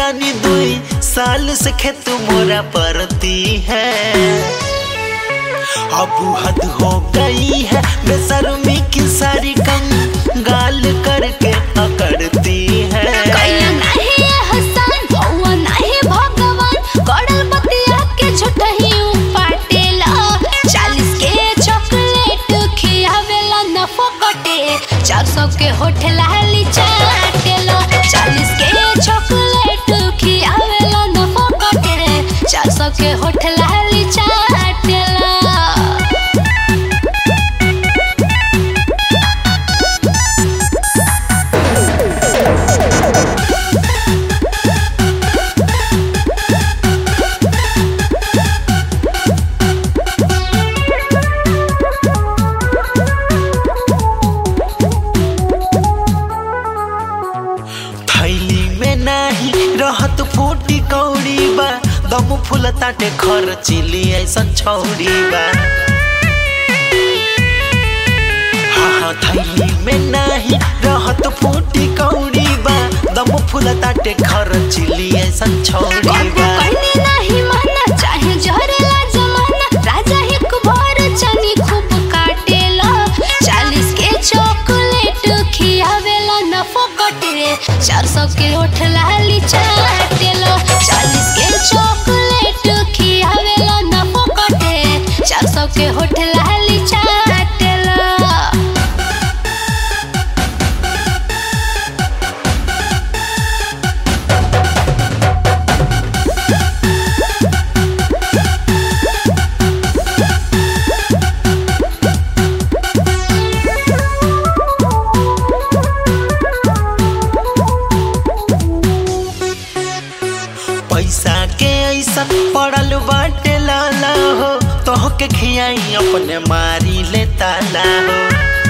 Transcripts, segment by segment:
रानी दुई साल से खेत मोरा परती है अब हद हो गई है बेशर्मी की सारी कंगाल करके अकड़ती है कैला नाही हसन भौवा नाही भगवान गड़ल बतिया के झुटही पाटेला चालीस के चॉकलेट खियावेला न फोकटे चार सौ के होठ लाली चाटेला चालीस के चॉकलेट खियावेला न फोकटे चार सौ के होठ लाली चाटेला थैली में नाही रहत फूटी कौड़ी बा दम फूल ताटे खर चिली ऐसन छौड़ी बा हाँ हाँ थैली में नाही रहत फूटी कौड़ी बा दम फूल ताटे खर चिली ऐसन छौड़ी कबो बा करने नाही माना चाहे जहरेला जमाना राजा एक बार चनी खूब काटेला चालीस के चॉकलेट खियावेला न फोकटे चार सौ के होठ लाली चाटेला चालीस के चॉकलेट खियावेला न फोकटे चार सौ के होठ लाली चाटेला पैसा के ऐसा पड़ल बाटे लाला हो तोह के खियाई अपने मारी ले ताला हो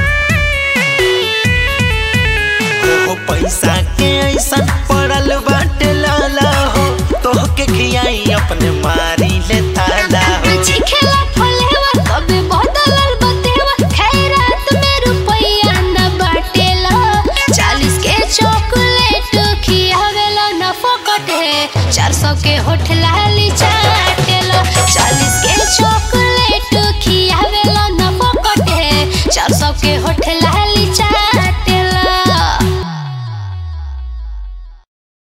हो पैसा के ऐसा पड़ल बाटे लाला हो तोह के खियाई अपने मारी ले ताला हो चिखेला फलेवा कबे बदलल बतेवा खैरात में रुपया न बाटेला चालीस के चॉकलेट खियावेला न फोकटे चार सौ के होठ लाली चाटेला चालीस के चॉकलेट खियावेला न फोकटे चार सौ के होठ लाली